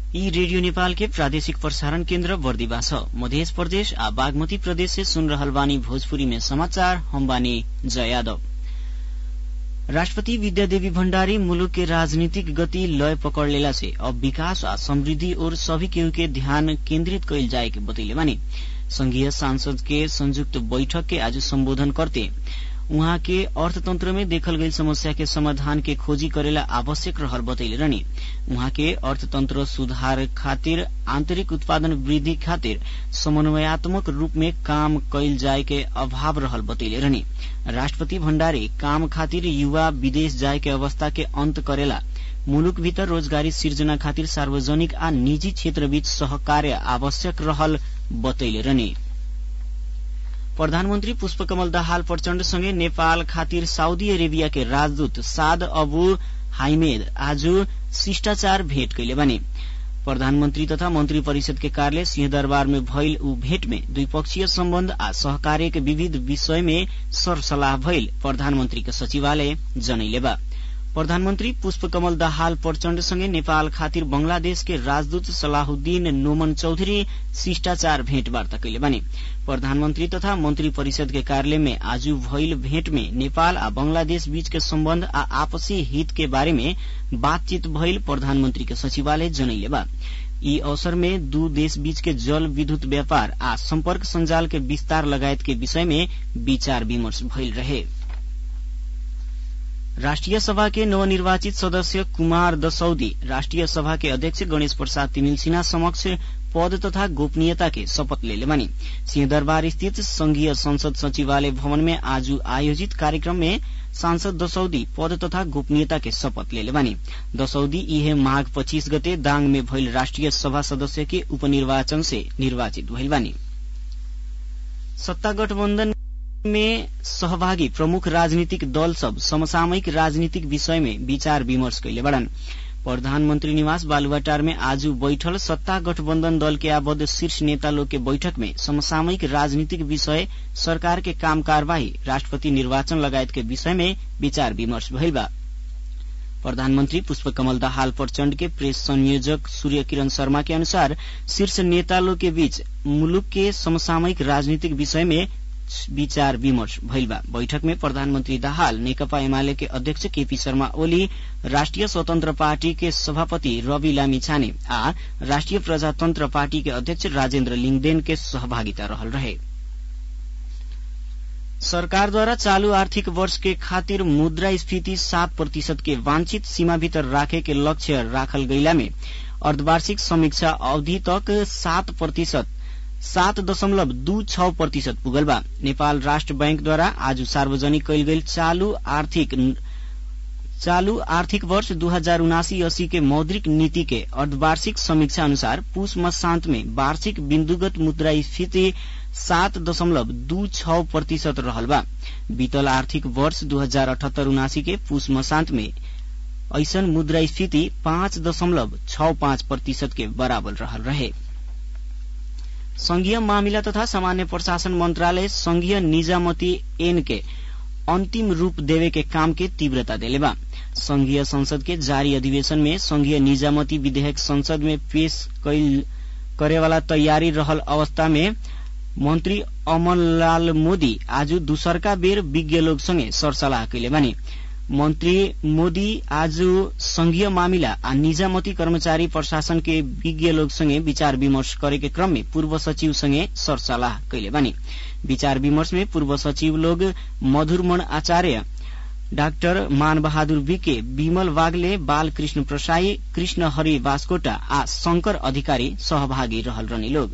यी रेडियो नेपाल के प्रादेशिक प्रसारण केन्द्र बर्दिवा छ मध्य प्रदेश आ बागमती प्रदेश से सुन रहल बानी भोजपुरी में समाचार हम बानी जय यादव राष्ट्रपति विद्यादेवी भण्डारी मुलुक के राजनीतिक गति लय पकड़ लेला से अब विकास आ समृद्धि और सभी केहू के ध्यान केन्द्रित कैल जाए के बतैले बानी संघीय सांसद के संयुक्त बैठक के आज सम्बोधन करते उहाँ के अर्थतंत्र में देखल गई समस्या के समाधान के खोजी करेला आवश्यक रहल बतैले रहनी उहाँ के अर्थतंत्र सुधार खातिर आंतरिक उत्पादन वृद्धि खातिर समन्वयात्मक रूप में काम कैल जाए के अभाव रहल बतैले रहनी राष्ट्रपति भण्डारी काम खातिर युवा विदेश जाए के अवस्था के अंत करेला मुलुक भीतर रोजगारी सिर्जना खातिर सार्वजनिक आ निजी क्षेत्र बीच सहकार्य आवश्यक रहल बतैले रहनी प्रधानमन्त्री पुष्पकमल दाहाल प्रचण्डसँगै नेपाल खातिर साउदी अरेबिया के राजदूत साद अबु हाइमेद आज शिष्टाचार भेट कैले बने प्रधानमन्त्री तथा मन्त्री परिषद के कार्यालय सिंहदरबार में भइल ऊ भेट में द्विपक्षीय सम्बन्ध आ सहकार्य के विविध विषय में सरसल्लाह भइल प्रधानमन्त्री के सचिवालय जनैले बा प्रधानमन्त्री पुष्पकमल दाहाल प्रचण्डसँगै नेपाल खातिर बंगलादेश के राजदूत सलाहुद्दीन नोमन चौधरी शिष्टाचार भेटवार्ता कैले बने प्रधानमन्त्री तथा मन्त्री परिषद के कार्यालय में आज भइल भेट में नेपाल आ बंगलादेश बीच के सम्बन्ध आ आपसी हित के बारे में बातचीत भइल प्रधानमन्त्री के सचिवालय जनैले बा यी अवसर में दू देश बीच के जल विद्युत व्यापार आ सम्पर्क संजाल के विस्तार लगायत के विषय में विचार विमर्श भइल रहे राष्ट्रिय सभा के नवनिर्वाचित सदस्य कुमार दसौदी राष्ट्रिय सभा के अध्यक्ष गणेश प्रसाद तिमिल सिन्हा समक्ष पद तथा गोपनीयता के शपथ लेले बनी सिंहदरबार स्थित संघीय संसद सचिवालय भवन में आज आयोजित कार्यक्रम में सांसद दसौदी पद तथा गोपनीयता के शपथ लेले बनी दसौदी इहे माघ पच्चीस गते दाङ में भइल राष्ट्रिय सभा सदस्य के उपनिर्वाचन से निर्वाचित भइल बानी सत्ता गठबन्धन में सहभागी प्रमुख राजनीतिक दल सब समसामयिक राजनीतिक विषय में विचार विमर्श कैले बड़न प्रधानमन्त्री निवास बालुवाटार में आज बैठल सत्ता गठबन्धन दल के आबद्ध शीर्ष नेता लोग के बैठक में समसामयिक राजनीतिक विषय सरकार के काम कार्यवाही राष्ट्रपति निर्वाचन लगायत के विषय में विचार विमर्श भइल बा प्रधानमन्त्री पुष्पकमल दाहाल प्रचण्ड के प्रेस संयोजक सूर्य किरण शर्मा के अनुसार शीर्ष नेता लोग के बीच मुलुक के समसामयिक राजनीतिक विषय में विचार विमर्श भइल बा बैठक में प्रधानमन्त्री दाहाल नेकपा एमाले के अध्यक्ष केपी शर्मा ओली राष्ट्रिय स्वतन्त्र पार्टी के सभापति रवि लामी छाने आ राष्ट्रिय प्रजातन्त्र पार्टी के अध्यक्ष राजेन्द्र लिङदेन के सहभागिता रहल रहे सरकारद्वारा चालू आर्थिक वर्ष के खातिर मुद्रास्फीति सात प्रतिशत के वांछित सीमा भीतर राखे के लक्ष्य राखल गइला में अर्धवार्षिक समीक्षा अवधि तक सात प्रतिशत सात दशमलव दू छ प्रतिशत पुगल बा नेपाल राष्ट्र बैंकद्वारा आज सार्वजनिक कैल गेल चालू आर्थिक चालू आर्थिक वर्ष दू हजार उनासी अस्सी के मौद्रिक नीति के अर्धवार्षिक समीक्षा अनुसार पुष मसान्त में वार्षिक बिन्दुगत मुद्रास्फीति सात दशमलव दू छ प्रतिशत रहल बा बीतल आर्थिक वर्ष दू हजार अठहत्तर उनासी के पुष मसान्त में ऐसन मुद्रास्फीति पाँच दशमलव छ पाँच प्रतिशत के बराबर रहल रहे संघीय मामिला तथा सामान्य प्रशासन मंत्रालय संघीय निजामती एन के अंतिम रूप देवे के काम के तीव्रता देले बा संघीय संसद के जारी अधिवेशन में संघीय निजामती विधेयक संसद में पेश कैल करेवाला तैयारी रहल अवस्था में मंत्री अमरलाल मोदी आज दूसरका बेर विज्ञ लोग संगे सरसल्लाह कैले बानी मन्त्री मोदी आज संघीय मामिला आ निजामती कर्मचारी प्रशासन के विज्ञ लोग संगे विचार विमर्श करे के क्रम में पूर्व सचिव संगे सरसल्लाह कैले बानी विचार विमर्श में पूर्व सचिव लोग मधुरमण आचार्य डाक्टर मान बहादुर विके विमल वाग्ले बाल कृष्ण प्रसाई कृष्ण हरि बास्कोटा आ शंकर अधिकारी सहभागी रहल रहने लोग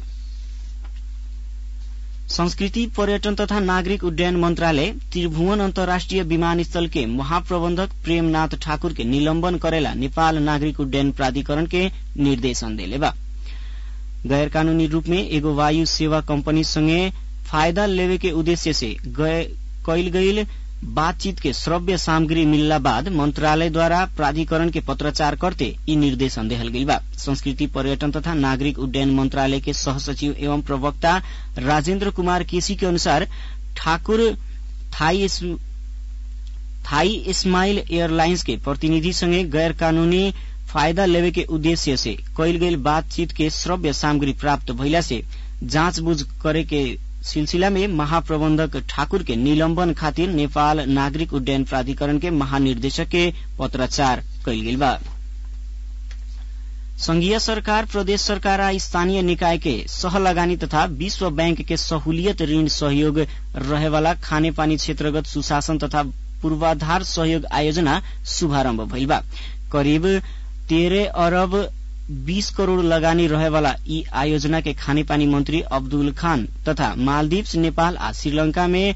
संस्कृति पर्यटन तथा नागरिक उड्डयन मंत्रालय त्रिभुवन अन्तर्राष्ट्रिय विमानस्थल के महाप्रबंधक प्रेमनाथ ठाकुर के निलंबन करेला नेपाल नागरिक उड्डयन प्राधिकरण के निर्देशन देले बा गैर कानूनी रूप में एगो वायु सेवा कंपनी संगे फायदा लेवे के उद्देश्य से कैल गईल बातचीत के श्रव्य सामग्री मिलला बाद मंत्रालय द्वारा प्राधिकरण के पत्राचार करते ई निर्देशन देहल गईल बा संस्कृति पर्यटन तथा नागरिक उड्डयन मंत्रालय के सहसचिव एवं प्रवक्ता राजेन्द्र कुमार केसी के अनुसार ठाकुर थाई थाई स्माइल एयरलाइंस के प्रतिनिधि संगे गैर कानूनी फायदा लेवे के उद्देश्य से कैल गई बातचीत के श्रव्य सामग्री प्राप्त भइला से जाँचबुझ करे के सिलसिला में महाप्रबंधक ठाकुर के निलंबन खातिर नेपाल नागरिक उड्डयन प्राधिकरण के महानिर्देशक के पत्राचार कैल गेल बा संघीय सरकार प्रदेश सरकार आ स्थानीय निकाय के सह लगानी तथा विश्व बैंक के सहूलियत ऋण सहयोग रहेवाला खानेपानी क्षेत्रगत सुशासन तथा पूर्वाधार सहयोग आयोजना शुभारम्भ भइल बा करिब तेरह अरब बीस करोड़ लगानी रहेवाला यी आयोजना के खानेपानी मंत्री अब्दुल खान तथा मालदीव्स नेपाल आ श्रीलंका में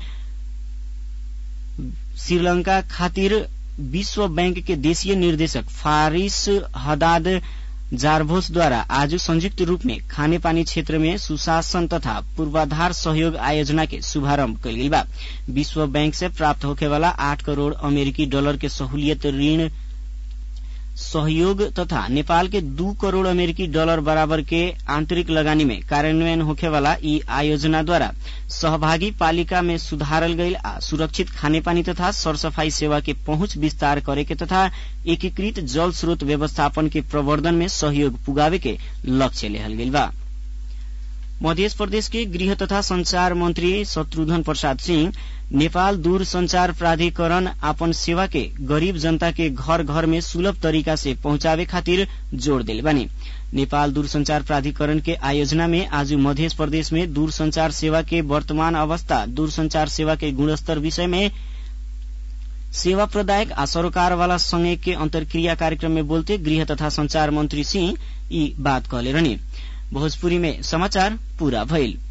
श्रीलंका खातिर विश्व बैंक के देशीय निर्देशक फारिस हदाद जारभोसद्वारा आज संयुक्त रूप में खानेपानी क्षेत्र में सुशासन तथा पूर्वाधार सहयोग आयोजना के शुभारम्भ कल बा विश्व बैंक से प्राप्त होखेवाला आठ करोड़ अमेरिकी डॉलर के सहूलियत ऋण सहयोग तथा नेपाल के दू करोड़ अमेरिकी डॉलर बराबर के आंतरिक लगानी में कार्यान्वयन होखेवाला यी आयोजना द्वारा सहभागी पालिका में सुधारल गईल आ सुरक्षित खानेपानी तथा सरसफाई सेवा के पहुंच विस्तार करे के तथा एकीकृत जल स्रोत व्यवस्थापन के प्रवर्धन में सहयोग पुगावे के लक्ष्य लेहल गईल बा मध्य प्रदेश के गृह तथा संचार मंत्री शत्रुघ्न प्रसाद सिंह नेपाल दूर संचार प्राधिकरण आपन सेवा के गरीब जनता के घर घर में सुलभ तरीका से पहुंचावे खातिर जोड़ दिले बानी नेपाल दूरसंचार प्राधिकरण के आयोजना में आज मध्य प्रदेश में दूरसंचार सेवा के वर्तमान अवस्था दूरसंचार सेवा के गुणस्तर विषय में सेवा प्रदायक आ सरोकार वाला संघ के अंतर्क्रिया कार्यक्रम में बोलते गृह तथा संचार मंत्री सिंह यी बात कहले रहने भोजपुरी में समाचार पूरा भइल